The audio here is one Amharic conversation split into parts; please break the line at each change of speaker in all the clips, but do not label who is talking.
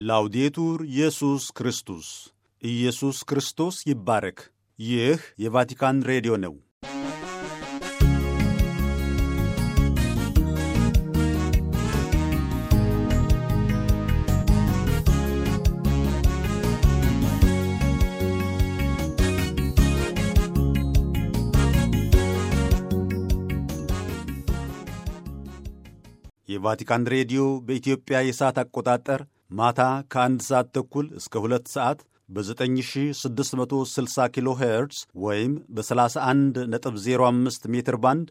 ላውዴቱር ኢየሱስ ክርስቶስ ኢየሱስ ክርስቶስ ይባረክ። ይህ የቫቲካን ሬዲዮ ነው። የቫቲካን ሬዲዮ በኢትዮጵያ የሰዓት አቆጣጠር ማታ ከአንድ ሰዓት ተኩል እስከ ሁለት ሰዓት በ9660 ኪሎ ሄርትዝ ወይም በ31.05 ሜትር ባንድ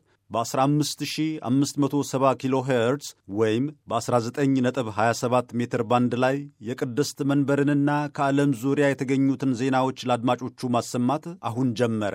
በ15570 ኪሎ ሄርትዝ ወይም በ19.27 ሜትር ባንድ ላይ የቅድስት መንበርንና ከዓለም ዙሪያ የተገኙትን ዜናዎች ለአድማጮቹ ማሰማት አሁን ጀመረ።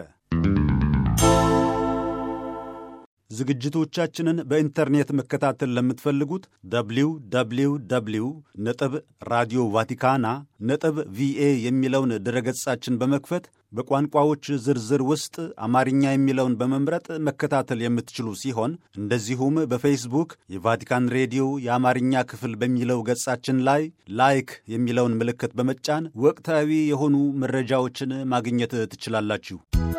ዝግጅቶቻችንን በኢንተርኔት መከታተል ለምትፈልጉት ደብሊው ደብሊው ደብሊው ነጥብ ራዲዮ ቫቲካና ነጥብ ቪኤ የሚለውን ድረገጻችን በመክፈት በቋንቋዎች ዝርዝር ውስጥ አማርኛ የሚለውን በመምረጥ መከታተል የምትችሉ ሲሆን እንደዚሁም በፌስቡክ የቫቲካን ሬዲዮ የአማርኛ ክፍል በሚለው ገጻችን ላይ ላይክ የሚለውን ምልክት በመጫን ወቅታዊ የሆኑ መረጃዎችን ማግኘት ትችላላችሁ።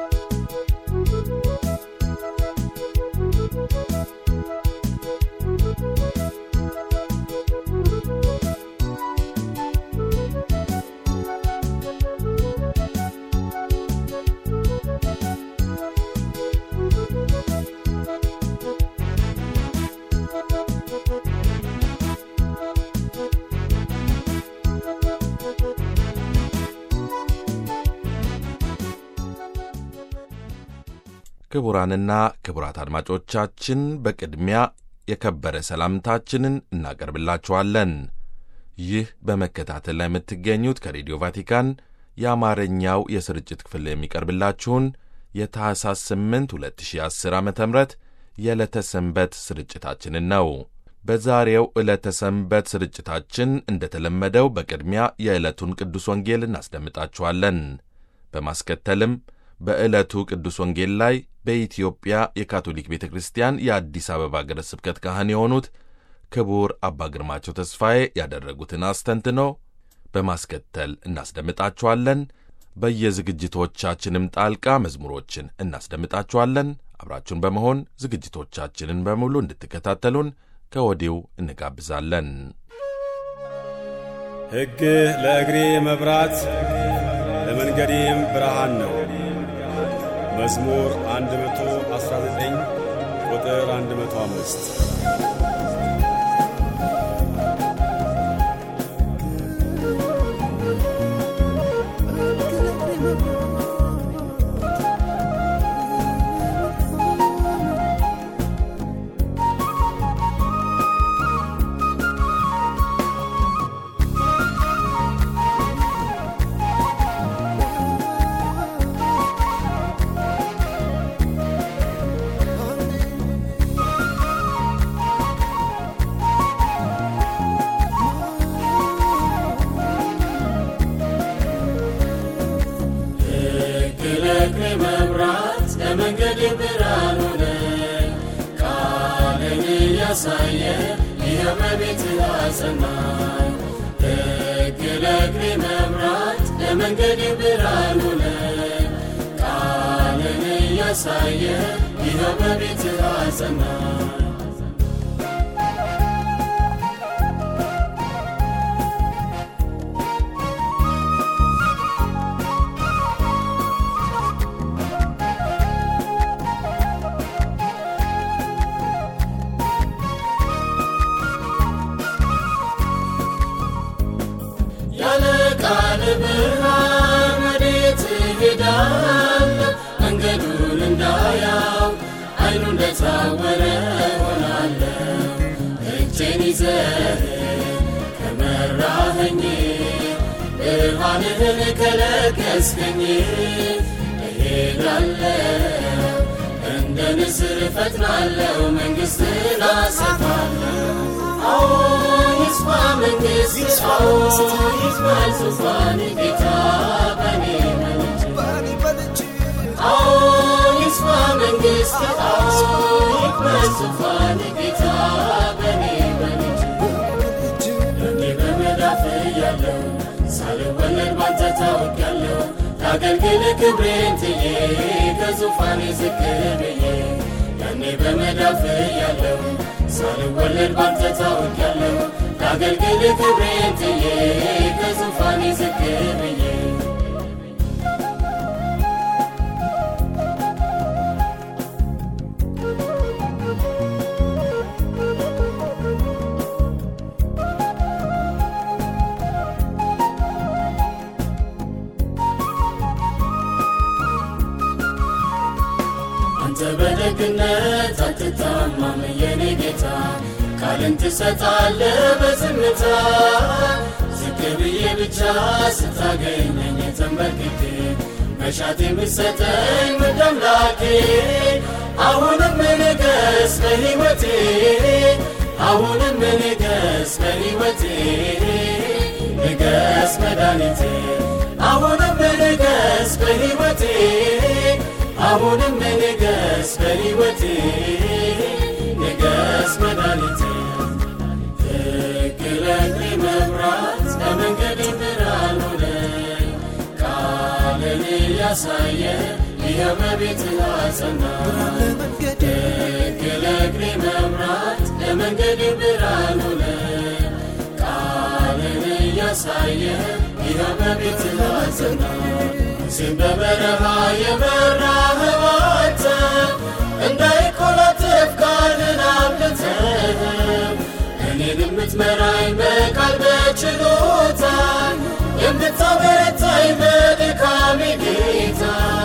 ክቡራንና ክቡራት አድማጮቻችን በቅድሚያ የከበረ ሰላምታችንን እናቀርብላችኋለን። ይህ በመከታተል ላይ የምትገኙት ከሬዲዮ ቫቲካን የአማርኛው የስርጭት ክፍል የሚቀርብላችሁን የታህሳስ 8 2010 ዓ ም የዕለተ ሰንበት ስርጭታችንን ነው። በዛሬው ዕለተ ሰንበት ስርጭታችን እንደተለመደው በቅድሚያ የዕለቱን ቅዱስ ወንጌል እናስደምጣችኋለን። በማስከተልም በዕለቱ ቅዱስ ወንጌል ላይ በኢትዮጵያ የካቶሊክ ቤተ ክርስቲያን የአዲስ አበባ ሀገረ ስብከት ካህን የሆኑት ክቡር አባ ግርማቸው ተስፋዬ ያደረጉትን አስተንትኖ በማስከተል እናስደምጣችኋለን። በየዝግጅቶቻችንም ጣልቃ መዝሙሮችን እናስደምጣችኋለን። አብራችሁን በመሆን ዝግጅቶቻችንን በሙሉ እንድትከታተሉን ከወዲሁ እንጋብዛለን።
ሕግህ ለእግሬ መብራት ለመንገዴም ብርሃን ነው። መዝሙር 119 ቁጥር 105
መብራት ለመንገድ ብርሃን ሆነ ቃልን እያሳየ ይኸው በቤት አጸናኝ። ሕግ ለእግሬ መብራት ለመንገድ ብርሃን ሆነ ቃልን እያሳየ ይኸው በቤት አጸናኝ። ቃል ብርሃን ወዴት እሄዳለሁ? መንገዱን እንዳያው አይኑ እንደታወረ ሆናለሁ። እጄን ይዘህ ከመራኸኝ ብርሃንህን ከለገስከኝ እሄዳለሁ እንደ ንስር እፈጥናለሁ መንግሥትን አሰፋለሁ። አዎ ይስፋ መንግሥት ይስፋ ይስፋ ዙፋን ጌታ በኔ መልጅ አዎ ይስፋ መንግሥት አዎ ይስፋ ዙፋን ጌታ በኔ መልጅ እኔ በመዳፍ ያለ እሰጣለሁ ሳልወለድ ባንተ ታውቂያለሁ ላገልግል ክብሬን ትዬ ከዙፋኔ ዝቅ ብዬ ያኔ በመዳፍ ያለው ሳልወለድ ባንተ ታውቂያለሁ ላገልግል ክብሬን ትዬ ከዙፋኔ ዝቅ ብዬ አንተ በደግነት አትታማም የኔ ጌታ ቃልን ትሰጣለ በዝምታ ዝቅ ብዬ ብቻ ስታገኘኝ ተንበርክኬ መሻት የምትሰጠኝ ውድ አምላኬ አሁንም ንገስ በሕይወቴ አሁንም ንገስ በሕይወቴ ንገስ መድኃኒቴ አሁንም ንገስ በሕይወቴ አሁንም ንገስ በሕይወቴ ንገስ መድኃኒቴ ትክለግሪ መብራት ለመንገድ ብርሃን ሆነ ቃልን እያሳየ ይኸው በቤትህ አጸና ትክለግሪ መብራት ለመንገድ ብርሃን ሆነ ቃልን እያሳየ ይኸው በቤትህ አጸና ሙሴን በበረሃ የመራኸው አንተ እንዳይኮላትፍ ቃልን አብልተህ እኔን የምትመራኝ በቃል በችሎታ የምታበረታኝ በድካሜ ጌታ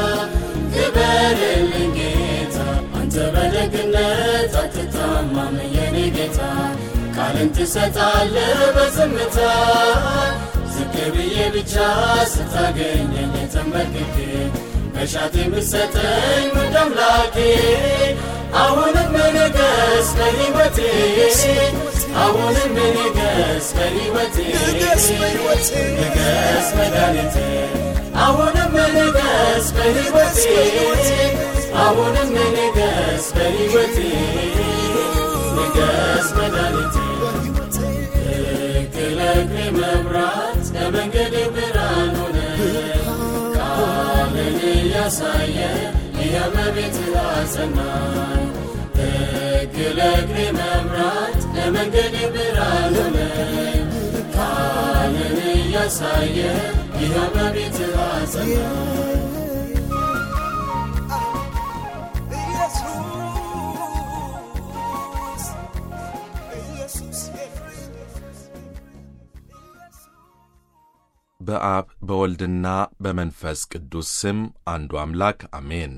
ክበርልኝ ጌታ አንተ በደግነት አትታማም የኔ ጌታ ቃልን ትሰጣለህ በዝምታ ዝቅ ብዬ ብቻ ስታገኘኝ ተንበርክኬ መሻት የምትሰጠኝ ውድ አምላኬ አሁንም ንገስ በሕይወቴ አሁንም ንገስ በሕይወቴ ንገስ መድኃኒቴ አሁንም ንገስ በሕይወቴ አሁንም ንገስ በሕይወቴ ንገስ መድኃኒቴ ትክለግሪ መብራት ለመንገድ ብርሃን ሆነ ቃልን እያሳየ ይኸው በቤትህ አጸናኝ ትክለግሪ መብራት ለመንገድ ብርሃን ሆነ ቃልን እያሳየ ይኸው በቤትህ አጸናኝ
በአብ በወልድና በመንፈስ ቅዱስ ስም አንዱ አምላክ አሜን።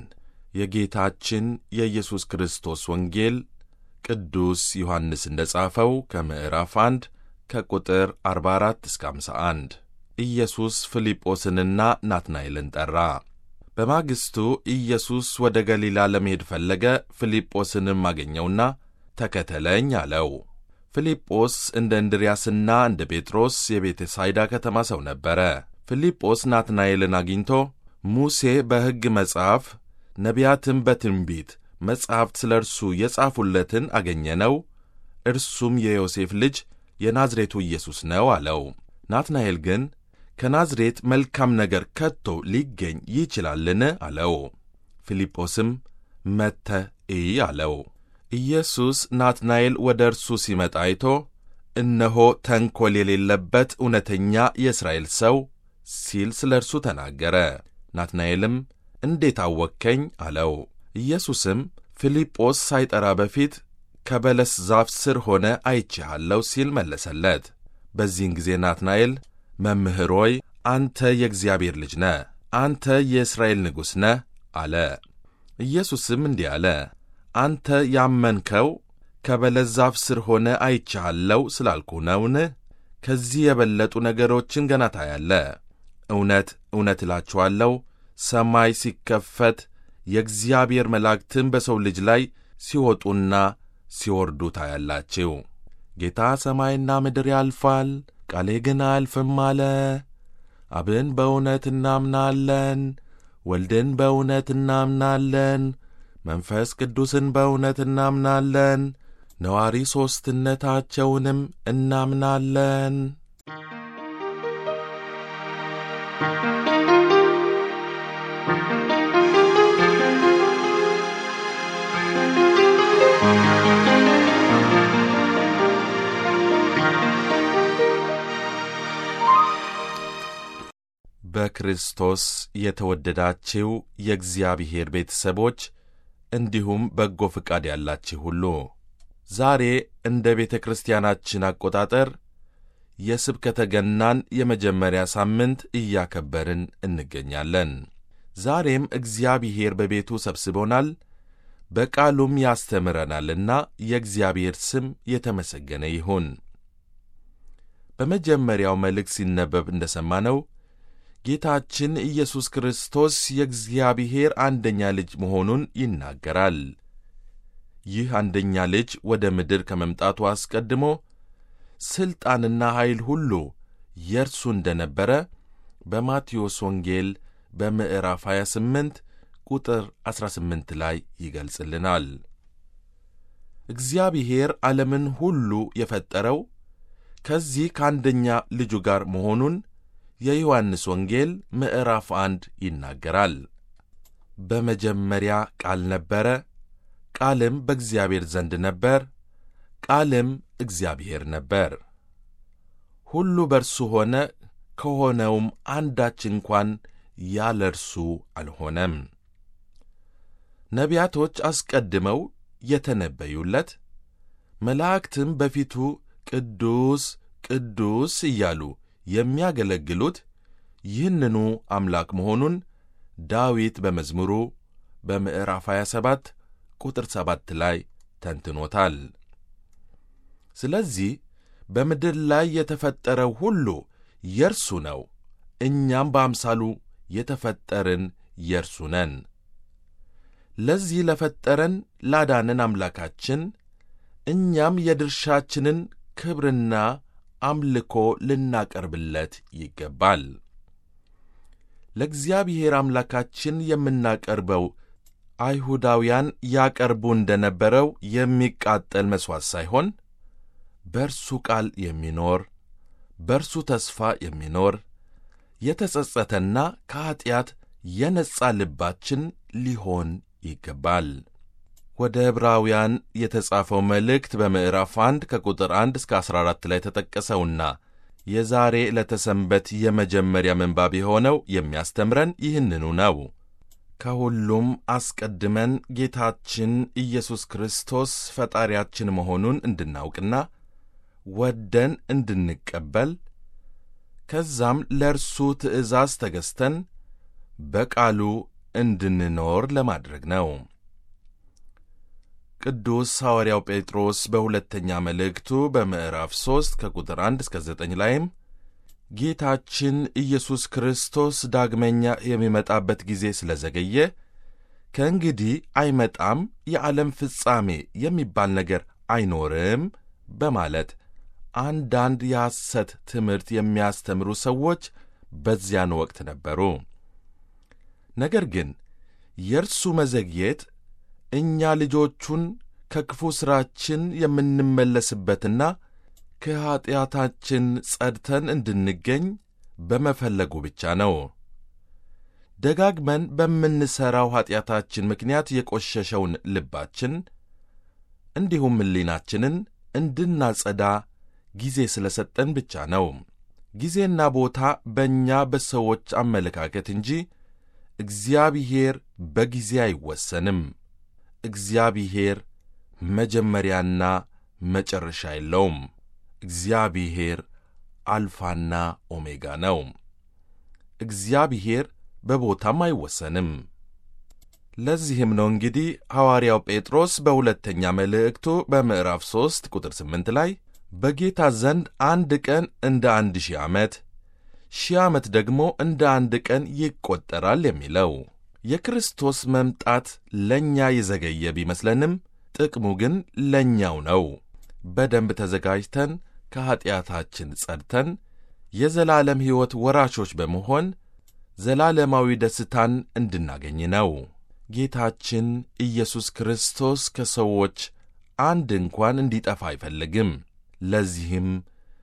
የጌታችን የኢየሱስ ክርስቶስ ወንጌል ቅዱስ ዮሐንስ እንደ ጻፈው ከምዕራፍ 1 ከቁጥር 44 እስከ 51 ኢየሱስ ፊልጶስንና ናትናኤልን ጠራ። በማግስቱ ኢየሱስ ወደ ገሊላ ለመሄድ ፈለገ። ፊልጶስንም አገኘውና ተከተለኝ አለው። ፊልጶስ እንደ እንድርያስና እንደ ጴጥሮስ የቤተ ሳይዳ ከተማ ሰው ነበረ። ፊልጶስ ናትናኤልን አግኝቶ ሙሴ በሕግ መጽሐፍ ነቢያትም በትንቢት መጻሕፍት ስለ እርሱ የጻፉለትን አገኘነው፣ እርሱም የዮሴፍ ልጅ የናዝሬቱ ኢየሱስ ነው አለው። ናትናኤል ግን ከናዝሬት መልካም ነገር ከቶ ሊገኝ ይችላልን? አለው። ፊልጶስም መጥተህ እይ አለው። ኢየሱስ ናትናኤል ወደ እርሱ ሲመጣ አይቶ እነሆ ተንኰል የሌለበት እውነተኛ የእስራኤል ሰው ሲል ስለ እርሱ ተናገረ። ናትናኤልም እንዴት አወከኝ? አለው። ኢየሱስም ፊልጶስ ሳይጠራ በፊት ከበለስ ዛፍ ስር ሆነ አይቼሃለሁ ሲል መለሰለት። በዚህን ጊዜ ናትናኤል መምህር ሆይ አንተ የእግዚአብሔር ልጅ ነህ፣ አንተ የእስራኤል ንጉሥ ነህ አለ። ኢየሱስም እንዲህ አለ፣ አንተ ያመንከው ከበለስ ዛፍ ስር ሆነ አይቼሃለሁ ስላልኩ ነውን? ከዚህ የበለጡ ነገሮችን ገና ታያለህ። እውነት እውነት እላችኋለሁ ሰማይ ሲከፈት የእግዚአብሔር መላእክትም በሰው ልጅ ላይ ሲወጡና ሲወርዱ ታያላችሁ። ጌታ ሰማይና ምድር ያልፋል፣ ቃሌ ግን አያልፍም አለ። አብን በእውነት እናምናለን፣ ወልድን በእውነት እናምናለን፣ መንፈስ ቅዱስን በእውነት እናምናለን፣ ነዋሪ ሦስትነታቸውንም እናምናለን። በክርስቶስ የተወደዳችው የእግዚአብሔር ቤተሰቦች እንዲሁም በጎ ፍቃድ ያላችሁ ሁሉ ዛሬ እንደ ቤተ ክርስቲያናችን አቆጣጠር የስብከተ ገናን የመጀመሪያ ሳምንት እያከበርን እንገኛለን። ዛሬም እግዚአብሔር በቤቱ ሰብስቦናል፣ በቃሉም ያስተምረናልና የእግዚአብሔር ስም የተመሰገነ ይሁን። በመጀመሪያው መልእክት ሲነበብ እንደ ሰማነው ጌታችን ኢየሱስ ክርስቶስ የእግዚአብሔር አንደኛ ልጅ መሆኑን ይናገራል። ይህ አንደኛ ልጅ ወደ ምድር ከመምጣቱ አስቀድሞ ሥልጣንና ኃይል ሁሉ የእርሱ እንደ ነበረ በማቴዎስ ወንጌል በምዕራፍ 28 ቁጥር 18 ላይ ይገልጽልናል። እግዚአብሔር ዓለምን ሁሉ የፈጠረው ከዚህ ከአንደኛ ልጁ ጋር መሆኑን የዮሐንስ ወንጌል ምዕራፍ አንድ ይናገራል። በመጀመሪያ ቃል ነበረ፣ ቃልም በእግዚአብሔር ዘንድ ነበር፣ ቃልም እግዚአብሔር ነበር። ሁሉ በርሱ ሆነ፣ ከሆነውም አንዳች እንኳን ያለ እርሱ አልሆነም። ነቢያቶች አስቀድመው የተነበዩለት፣ መላእክትም በፊቱ ቅዱስ ቅዱስ እያሉ የሚያገለግሉት ይህንኑ አምላክ መሆኑን ዳዊት በመዝሙሩ በምዕራፍ 27 ቁጥር 7 ላይ ተንትኖታል። ስለዚህ በምድር ላይ የተፈጠረው ሁሉ የእርሱ ነው፣ እኛም በአምሳሉ የተፈጠርን የእርሱ ነን። ለዚህ ለፈጠረን ላዳነን አምላካችን እኛም የድርሻችንን ክብርና አምልኮ ልናቀርብለት ይገባል። ለእግዚአብሔር አምላካችን የምናቀርበው አይሁዳውያን ያቀርቡ እንደ ነበረው የሚቃጠል መሥዋዕት ሳይሆን በእርሱ ቃል የሚኖር በእርሱ ተስፋ የሚኖር የተጸጸተና ከኀጢአት የነጻ ልባችን ሊሆን ይገባል። ወደ ዕብራውያን የተጻፈው መልእክት በምዕራፍ 1 ከቁጥር 1 እስከ 14 ላይ ተጠቀሰውና የዛሬ ዕለተ ሰንበት የመጀመሪያ ምንባብ የሆነው የሚያስተምረን ይህንኑ ነው። ከሁሉም አስቀድመን ጌታችን ኢየሱስ ክርስቶስ ፈጣሪያችን መሆኑን እንድናውቅና ወደን እንድንቀበል ከዛም ለእርሱ ትእዛዝ ተገዝተን በቃሉ እንድንኖር ለማድረግ ነው። ቅዱስ ሐዋርያው ጴጥሮስ በሁለተኛ መልእክቱ በምዕራፍ 3 ከቁጥር 1 እስከ 9 ላይም ጌታችን ኢየሱስ ክርስቶስ ዳግመኛ የሚመጣበት ጊዜ ስለዘገየ ከእንግዲህ አይመጣም፣ የዓለም ፍጻሜ የሚባል ነገር አይኖርም በማለት አንዳንድ የሐሰት ትምህርት የሚያስተምሩ ሰዎች በዚያን ወቅት ነበሩ። ነገር ግን የእርሱ መዘግየት እኛ ልጆቹን ከክፉ ሥራችን የምንመለስበትና ከኀጢአታችን ጸድተን እንድንገኝ በመፈለጉ ብቻ ነው። ደጋግመን በምንሠራው ኀጢአታችን ምክንያት የቈሸሸውን ልባችን እንዲሁም ሕሊናችንን እንድናጸዳ ጊዜ ስለ ሰጠን ብቻ ነው። ጊዜና ቦታ በእኛ በሰዎች አመለካከት እንጂ እግዚአብሔር በጊዜ አይወሰንም። እግዚአብሔር መጀመሪያና መጨረሻ የለውም። እግዚአብሔር አልፋና ኦሜጋ ነው። እግዚአብሔር በቦታም አይወሰንም። ለዚህም ነው እንግዲህ ሐዋርያው ጴጥሮስ በሁለተኛ መልእክቱ በምዕራፍ 3 ቁጥር 8 ላይ በጌታ ዘንድ አንድ ቀን እንደ አንድ ሺህ ዓመት፣ ሺህ ዓመት ደግሞ እንደ አንድ ቀን ይቈጠራል የሚለው። የክርስቶስ መምጣት ለእኛ የዘገየ ቢመስለንም ጥቅሙ ግን ለእኛው ነው። በደንብ ተዘጋጅተን ከኀጢአታችን ጸድተን የዘላለም ሕይወት ወራሾች በመሆን ዘላለማዊ ደስታን እንድናገኝ ነው። ጌታችን ኢየሱስ ክርስቶስ ከሰዎች አንድ እንኳን እንዲጠፋ አይፈልግም። ለዚህም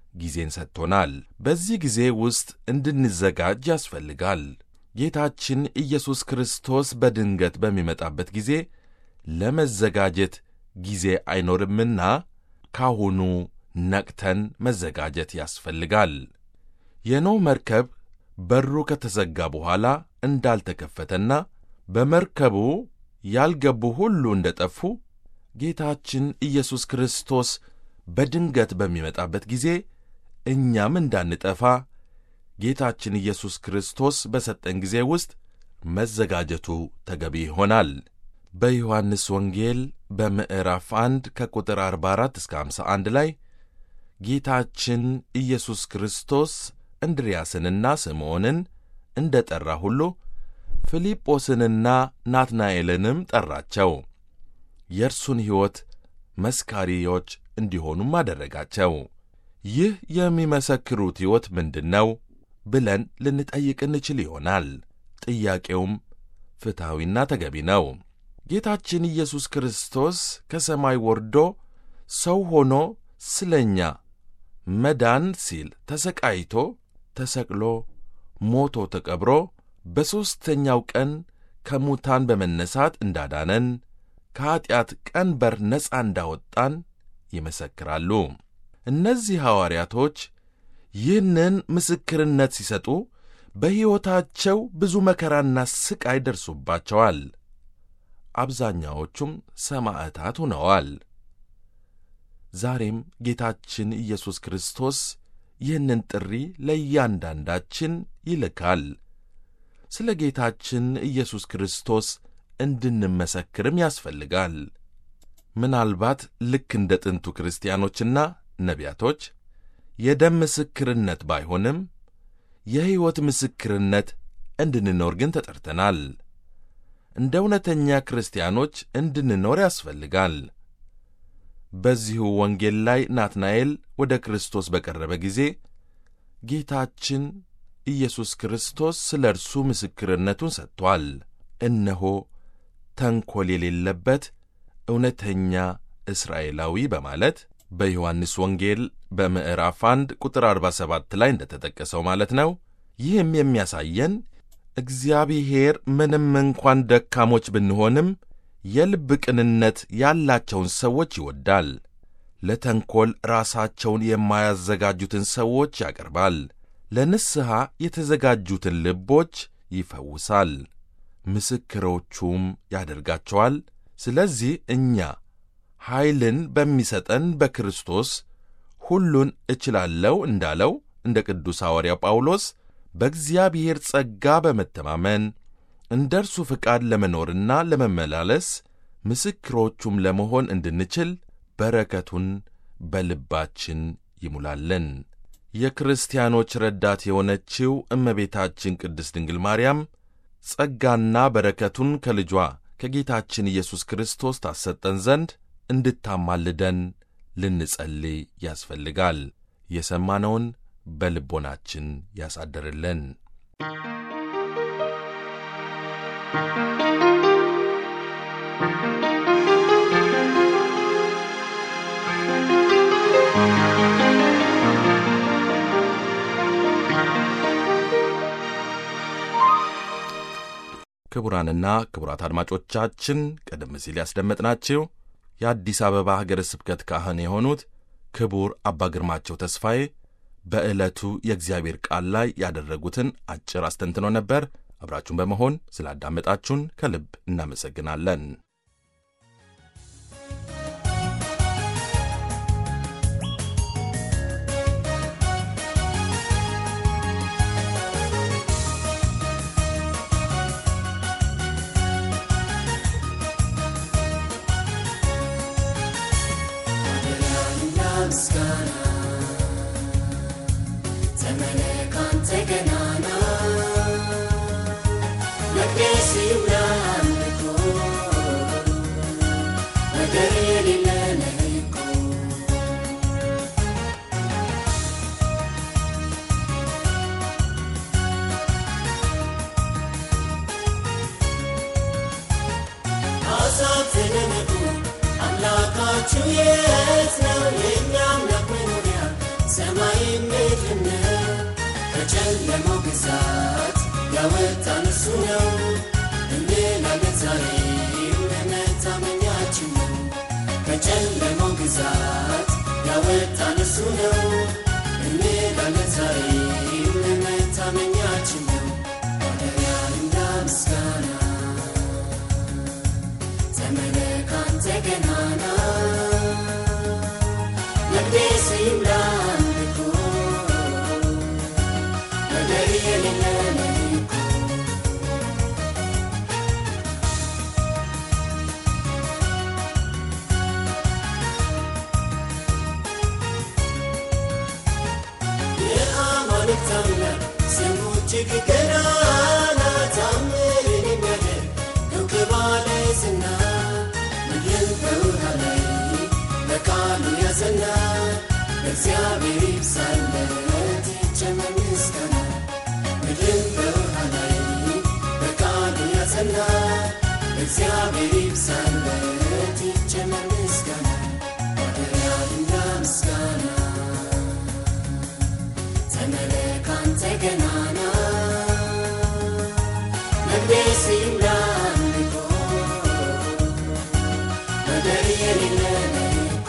ጊዜን ሰጥቶናል። በዚህ ጊዜ ውስጥ እንድንዘጋጅ ያስፈልጋል። ጌታችን ኢየሱስ ክርስቶስ በድንገት በሚመጣበት ጊዜ ለመዘጋጀት ጊዜ አይኖርምና ካሁኑ ነቅተን መዘጋጀት ያስፈልጋል። የኖህ መርከብ በሩ ከተዘጋ በኋላ እንዳልተከፈተና በመርከቡ ያልገቡ ሁሉ እንደ ጠፉ ጌታችን ኢየሱስ ክርስቶስ በድንገት በሚመጣበት ጊዜ እኛም እንዳንጠፋ ጌታችን ኢየሱስ ክርስቶስ በሰጠን ጊዜ ውስጥ መዘጋጀቱ ተገቢ ይሆናል። በዮሐንስ ወንጌል በምዕራፍ 1 ከቁጥር 44 እስከ 51 ላይ ጌታችን ኢየሱስ ክርስቶስ እንድርያስንና ስምዖንን እንደ ጠራ ሁሉ ፊልጶስንና ናትናኤልንም ጠራቸው። የእርሱን ሕይወት መስካሪዎች እንዲሆኑም አደረጋቸው። ይህ የሚመሰክሩት ሕይወት ምንድን ነው ብለን ልንጠይቅ እንችል ይሆናል። ጥያቄውም ፍትሐዊና ተገቢ ነው። ጌታችን ኢየሱስ ክርስቶስ ከሰማይ ወርዶ ሰው ሆኖ ስለ እኛ መዳን ሲል ተሰቃይቶ ተሰቅሎ ሞቶ ተቀብሮ በሦስተኛው ቀን ከሙታን በመነሳት እንዳዳነን ከኀጢአት ቀንበር ነፃ እንዳወጣን ይመሰክራሉ። እነዚህ ሐዋርያቶች ይህንን ምስክርነት ሲሰጡ በሕይወታቸው ብዙ መከራና ሥቃይ ደርሶባቸዋል። አብዛኛዎቹም ሰማዕታት ሆነዋል። ዛሬም ጌታችን ኢየሱስ ክርስቶስ ይህንን ጥሪ ለእያንዳንዳችን ይልካል። ስለ ጌታችን ኢየሱስ ክርስቶስ እንድንመሰክርም ያስፈልጋል። ምናልባት ልክ እንደ ጥንቱ ክርስቲያኖችና ነቢያቶች የደም ምስክርነት ባይሆንም የሕይወት ምስክርነት እንድንኖር ግን ተጠርተናል። እንደ እውነተኛ ክርስቲያኖች እንድንኖር ያስፈልጋል። በዚሁ ወንጌል ላይ ናትናኤል ወደ ክርስቶስ በቀረበ ጊዜ ጌታችን ኢየሱስ ክርስቶስ ስለ እርሱ ምስክርነቱን ሰጥቶአል። እነሆ ተንኰል የሌለበት እውነተኛ እስራኤላዊ በማለት በዮሐንስ ወንጌል በምዕራፍ 1 ቁጥር 47 ላይ እንደተጠቀሰው ማለት ነው። ይህም የሚያሳየን እግዚአብሔር ምንም እንኳን ደካሞች ብንሆንም የልብ ቅንነት ያላቸውን ሰዎች ይወዳል። ለተንኰል ራሳቸውን የማያዘጋጁትን ሰዎች ያቀርባል። ለንስሐ የተዘጋጁትን ልቦች ይፈውሳል፣ ምስክሮቹም ያደርጋቸዋል። ስለዚህ እኛ ኃይልን በሚሰጠን በክርስቶስ ሁሉን እችላለሁ እንዳለው እንደ ቅዱስ ሐዋርያው ጳውሎስ በእግዚአብሔር ጸጋ በመተማመን እንደ እርሱ ፍቃድ ለመኖርና ለመመላለስ ምስክሮቹም ለመሆን እንድንችል በረከቱን በልባችን ይሙላለን። የክርስቲያኖች ረዳት የሆነችው እመቤታችን ቅድስት ድንግል ማርያም ጸጋና በረከቱን ከልጇ ከጌታችን ኢየሱስ ክርስቶስ ታሰጠን ዘንድ እንድታማልደን ልንጸልይ ያስፈልጋል። የሰማነውን በልቦናችን ያሳድርልን። ክቡራንና ክቡራት አድማጮቻችን ቀደም ሲል ያስደመጥናችሁ የአዲስ አበባ ሀገረ ስብከት ካህን የሆኑት ክቡር አባ ግርማቸው ተስፋዬ በዕለቱ የእግዚአብሔር ቃል ላይ ያደረጉትን አጭር አስተንትኖ ነበር። አብራችሁን በመሆን ስላዳመጣችሁን ከልብ እናመሰግናለን።
ምስጋና ተመለክ አንተ ገናና መቅደስ ይብላ አምልኮ ወደር የሌለ ነህ እኮ አሕዛብ ተደነቁ አምላካችሁ የት ነው የእኛ አምላክ መኖሪያ ሰማይ ከጨለማው ግዛት ያወጣን እርሱ ነው እንላለን ዛሬም መታመኛችን ነው ከጨለማው ግዛት ያወጣን እርሱ ነው እንላለን ዛሬም መታመኛችን ነው ማደሪያንና ምስጋና ተመለክ አንተ ገናና መቅደስ ይምላ አምልኮ ወደር የሌለ ለሊኮ የአማልክት አምላክ ስሙ እጅግ ገናና ታምርን የሚያደርግ እውቅ ባለዝና ምድርን በውሃ ላይ በቃሉ ያጸና እግዚአብሔር ይብዛለት ይጨመር ምስጋና ምድርን በውሃ ላይ በቃሉ ያጸና እግዚአብሔር ይብዛለት ይጨመር ምስጋና ማደሪያና ምስጋና ተመለክ አንተ ገናና መቅደስ ይምላ አምልኮ ወደር የሌለ ለሊኮ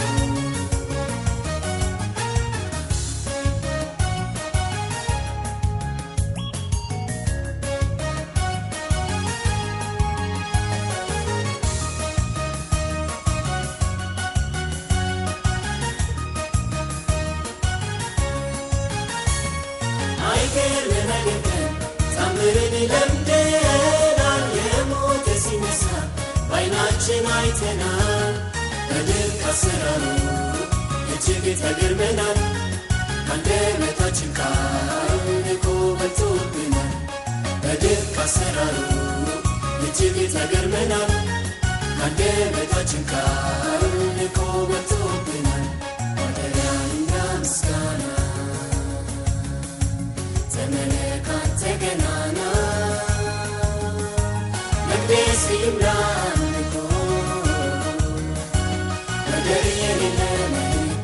አይገርምም አይደንቅም ታምርን ለምደናል የሞተ ሲነሳ በዓይናችን አይተናል በድንቅ አሰራሩ እጅግ ተገርመናል ከአንደበታችን ቃል ልኮ በልቶብናል በድንቅ አሰራሩ እጅግ ተገርመናል ከአንደበታችን ቃል ልኮ በልቶብናል ማደሪያና ምስጋና ተመለክ አንተ ገናና መቅደስ ይምላ አምልኮ ወደር የሌለ ለሊኮ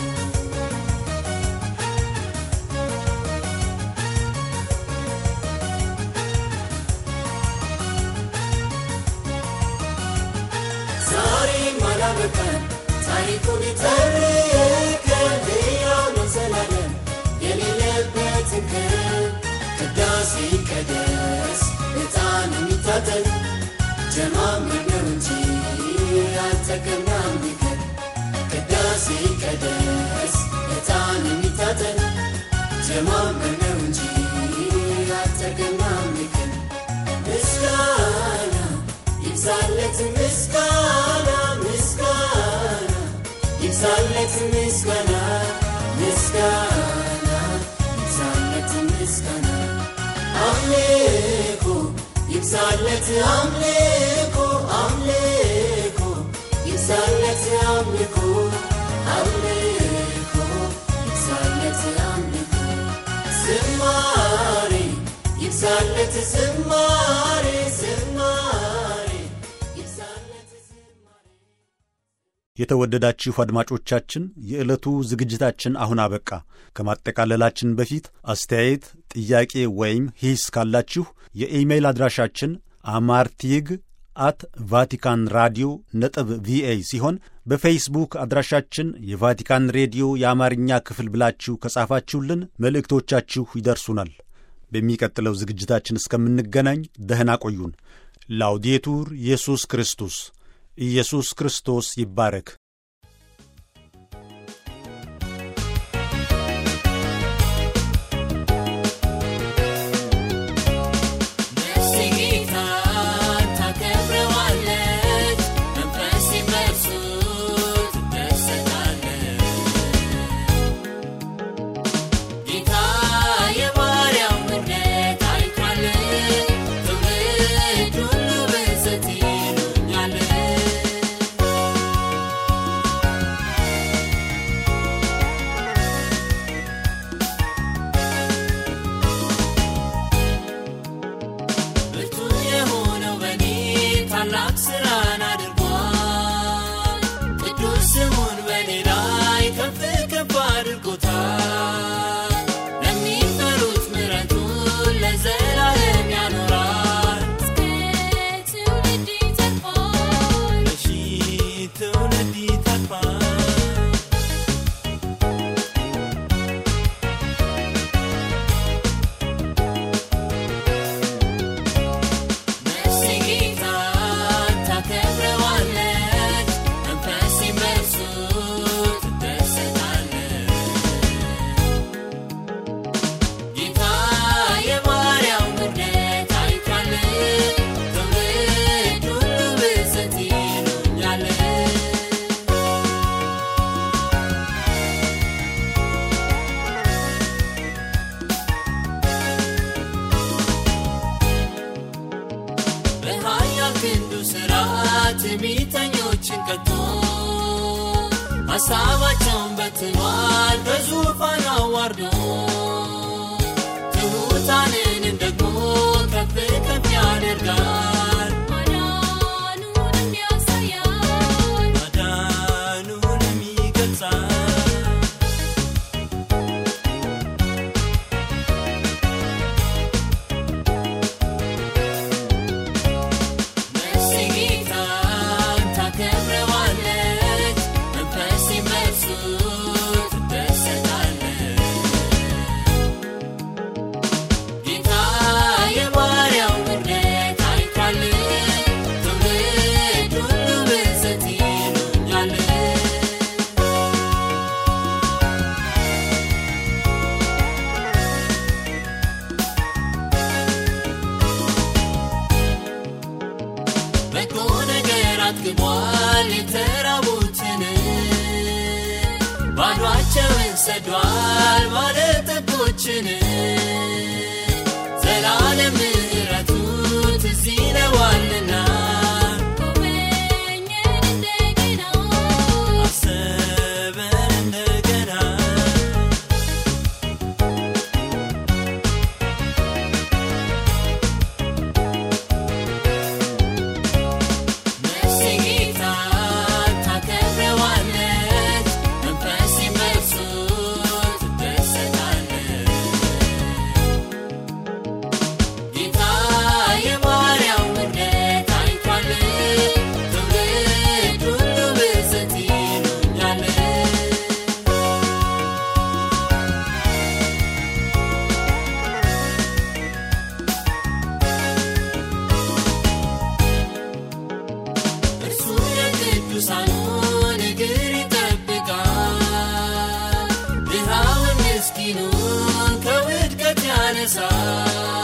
ዛሬም አላበቃን ታሪኩን ተርከን ሕያው ነው ዘላለም የሌለበትን ክብር ቅዳሴ ይቀደስ ዕጣን የሚታጠን ጀማምር ነው እንጂ አልጠቀምናም ቢቀር ቅዳሴ ይቀደስ ዕጣን የሚታጠን ጀማምር ነው እንጂ አልጠቀምናም ቢቀር ምስጋና ይብዛለት ምስጋና ምስጋና ይብዛለት ምስጋና ምስጋና ይብዛለት ምስጋና አምልኮ ይብዛለት አምልኮ አምልኮ ይብዛለት አምልኮ አምልኮ ይብዛለት አምልኮ ዝማሬ ይብዛለት ዝማሬ ዝማሬ ይብዛለት ዝማሬ
የተወደዳችሁ አድማጮቻችን የዕለቱ ዝግጅታችን አሁን አበቃ። ከማጠቃለላችን በፊት አስተያየት፣ ጥያቄ ወይም ሂስ ካላችሁ የኢሜይል አድራሻችን አማርቲግ አት ቫቲካን ራዲዮ ነጥብ ቪኦኤ ሲሆን በፌስቡክ አድራሻችን የቫቲካን ሬዲዮ የአማርኛ ክፍል ብላችሁ ከጻፋችሁልን መልእክቶቻችሁ ይደርሱናል። በሚቀጥለው ዝግጅታችን እስከምንገናኝ ደህና ቆዩን። ላውዴቱር ኢየሱስ ክርስቶስ ኢየሱስ ክርስቶስ ይባረክ።
ነፍሴ ጌታን ታከብረዋለች፣ መንፈሴ በእርሱ ትደሰታለች። ጌታ የባሪያውን ምሕረት አይቷል፣ ትውልድ ሁሉ ብፅዕት ይሉኛል። ትዕቢተኞችን ቀጥቶ ሐሳባቸውን በትኗል በዙፋን አዋርዶ ትሑታንንም ደግሞ ከፍ ከፍ ያደርጋል
ማዳኑንም ያሳያል
ማዳኑንም ይገልጻል ነፍሴ ጌታን ታከብረዋለች፣ መንፈሴም በእርሱ ትደሰታለች። ጌታ የባሪያው ምሕረት አይቷል፣ ትውልድ ሁሉ ብፅዕት ይሉኛል። በጎ ነገር አጥግቧል የተራቡትን ባዷቸውን ሰዷል ባለጠጎችን ዘላለም ምሕረቱ ትዝ ይለዋልና
ጎበኘን እንደገና
አሰበን እንደገና ነፍሴ ጌታን ታከብረዋለች፣ መንፈሴም በእርሱ ትደሰታለች። ጌታ የባሪያው ምሕረት አይቷል፣ ትውልድ ሁሉ ብፅዕት ይሉኛል። እርሱ የቅዱሳኑን እግር ይጠብቃል፣ ድሃውን ምስኪኑን ከውድቀት ያነሳል።